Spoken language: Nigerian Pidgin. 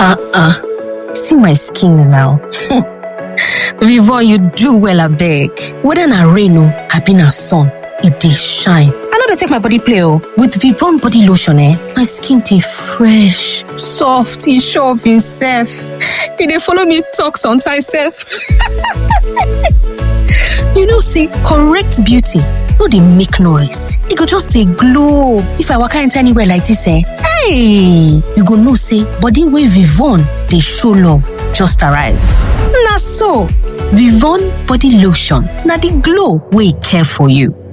uh-uh. See my skin now. Vivon, you do well abeg. Whether na rain o, abi na sun, e dey shine. I no dey take my body play o. With Vivon body lotion eh, my skin dey fresh, soft, e sure of imself. E dey follow me talk sometimes sef. you know say correct beauty no dey make noise, e go just dey glow. If I waka enter anywhere like dis eh, hey! You go know say body wey Vivon dey show love just arrive. Na so, Vivon body lotion na the glow wey care for you.